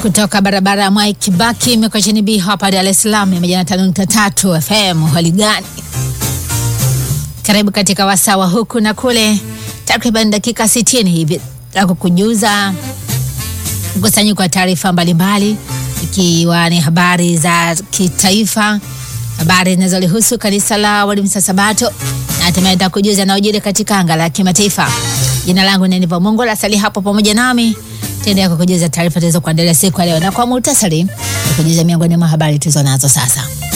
kutoka barabara ya Mwai Kibaki Mikocheni B hapa Dar es Salaam mia moja na tano nukta tatu FM. Hali gani? Karibu katika wasawa huku na kule, takriban dakika sitini hivi za kukujuza mkusanyiko wa taarifa mbalimbali, ikiwa ni habari za kitaifa, habari zinazolihusu kanisa la Waadventista Sabato na hatimaye nitakujuza yanayojiri katika anga la kimataifa. Jina langu ni Niva Mungu, lasali hapo pamoja nami tendea kukujuza taarifa tulizokuandalia siku ya leo, na kwa muhtasari kujuza miongoni mwa habari tulizo nazo sasa.